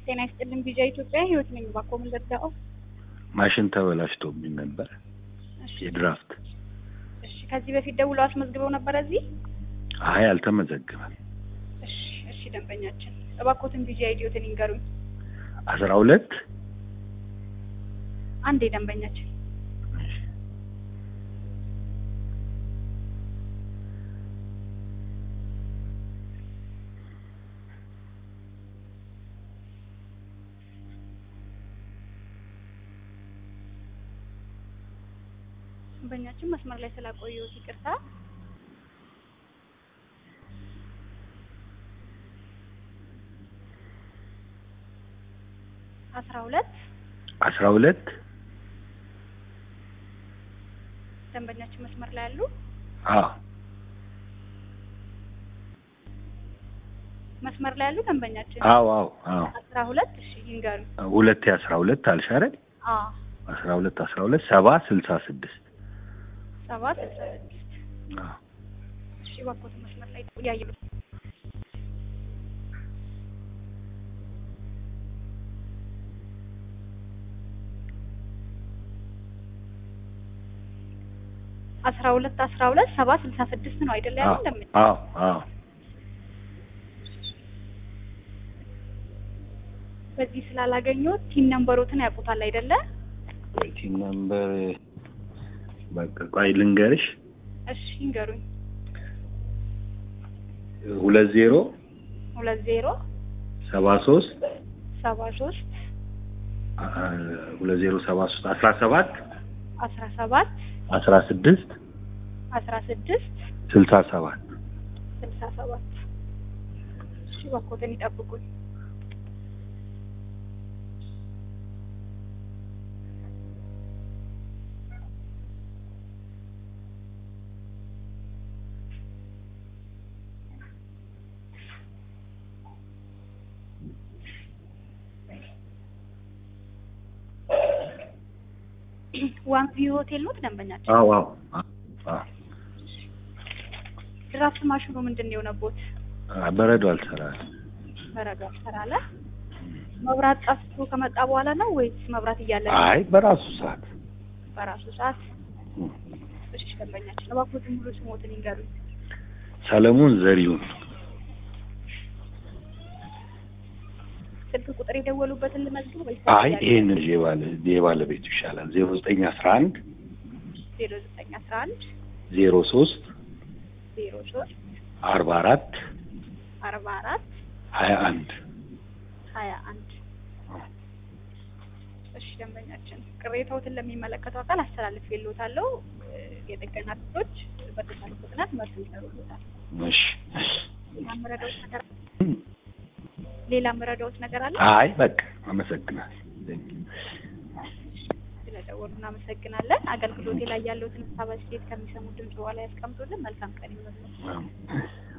ጤና ይስጥልን ቢጃ ኢትዮጵያ ህይወት ነኝ። ባኮ ምን ልርዳው? ማሽን ተበላሽቶብኝ ነበር እሺ የድራፍት። እሺ ከዚህ በፊት ደውለው አስመዝግበው ነበር እዚህ? አይ አልተመዘገበም። እሺ እሺ ደንበኛችን እባኮትን ቢጃ ኢዲዮትን ይንገሩኝ። አስራ ሁለት አንዴ ደንበኛችን ደንበኛችን መስመር ላይ ስላቆየሁት ይቅርታ። አስራ ሁለት አስራ ሁለት ደንበኛችን መስመር ላይ አሉ። አዎ መስመር ላይ ያሉ ደንበኛችን አዎ አዎ አዎ አስራ ሁለት እሺ ይንገሩኝ። ሁለቴ አስራ ሁለት አልሽ አይደል? አዎ አስራ ሁለት አስራ ሁለት ሰባ ስልሳ ስድስት ሰባት ስልሳ ስድስት አዎ እሺ እባክዎትን መስመር ላይ ያየሉ አስራ ሁለት አስራ ሁለት ሰባ ስልሳ ስድስት ነው አይደል ያለው? እንደምን አዎ አዎ በዚህ ስላላገኘሁት ቲን ነምበሮትን ያውቁታል አይደለ? ዌይቲንግ ነምበር በቃ ቆይ ልንገርሽ እሺ ይንገሩኝ። ሁለት ዜሮ ሁለት ዜሮ ሰባ ሶስት ሰባ ሶስት ሁለት ዜሮ ሰባ ሶስት አስራ ሰባት አስራ ሰባት አስራ ስድስት አስራ ስድስት ስልሳ ሰባት ስልሳ ሰባት እሺ እባክዎትን ይጠብቁኝ። ዋን ቪው ሆቴል ነው ደንበኛችን። አዎ አዎ አዎ ድራፍት ማሽኑ ምንድን ነው የሆነቦት? በረዶ አልሰራል በረዶ አልሰራለ። መብራት ጠፍቶ ከመጣ በኋላ ነው ወይስ መብራት እያለ ነው? አይ በራሱ ሰዓት በራሱ ሰዓት። እሺ ደንበኛችን እባክዎትን ሙሉ ስሞትን ይንገሩኝ። ሰለሞን ዘሪሁን ስልክ ቁጥር የደወሉበትን ልመዝግብ ወይስ አይ ይሄን የባለ የባለቤቱ ይሻላል ዜሮ ዘጠኝ አስራ አንድ ዜሮ ዘጠኝ አስራ አንድ ዜሮ ሶስት ዜሮ ሶስት አርባ አራት አርባ አራት ሀያ አንድ ሀያ አንድ እሺ ደንበኛችን ቅሬታዎትን ለሚመለከተው አካል አስተላልፌልዎታለሁ። የጥገና ክፍሎች በተቻለ ፍጥነት መልስ ይሰሩልዎታል። እሺ ሌላ የምረዳዎት ነገር ሌላ የምረዳዎት ነገር አለ? አይ በቃ አመሰግናለሁ ስለደወሉ እናመሰግናለን። አገልግሎቴ ላይ ያለዎትን ሀሳብ አስተያየት ከሚሰሙት ድምጽ በኋላ ያስቀምጡልን። መልካም ቀን ይሁንልዎት። አዎ